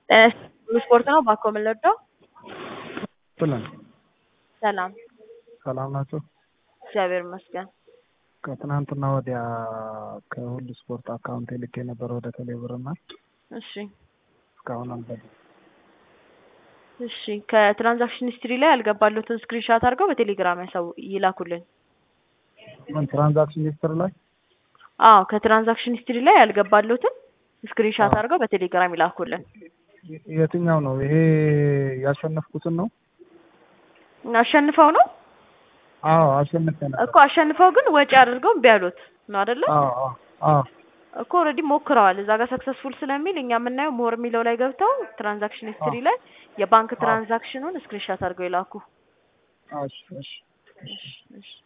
ስፖርት ነው ባኮ የምንወደው። ብለን ሰላም ሰላም ናቸው። እግዚአብሔር ይመስገን። ከትናንትና ወዲያ ከሁሉ ስፖርት አካውንት ልኬ ነበር ወደ ቴሌብር እና እሺ እስካሁን አልገባም። እሺ ከትራንዛክሽን ሂስትሪ ላይ ያልገባሉትን ስክሪንሻት አድርገው በቴሌግራም ያሳው ይላኩልን። ምን ትራንዛክሽን ሂስትሪ ላይ አዎ ከትራንዛክሽን ሂስትሪ ላይ ያልገባሉትን ስክሪንሻት አድርገው በቴሌግራም ይላኩልን። የ- የትኛው ነው ይሄ? ያሸነፍኩትን ነው? አሸንፈው ነው አዎ አሸንፌ ነበር። እኮ አሸንፈው ግን ወጪ አድርገው እምቢ አሉት ነው አይደለ? አዎ አዎ አዎ እኮ ኦልሬዲ ሞክረዋል። እዛ ጋር ሰክሰስፉል ስለሚል እኛ የምናየው ሞር የሚለው ላይ ገብተው ትራንዛክሽን ሂስትሪ ላይ የባንክ ትራንዛክሽኑን ስክሪንሻት አድርገው ይላኩ። እሺ እሺ እሺ እሺ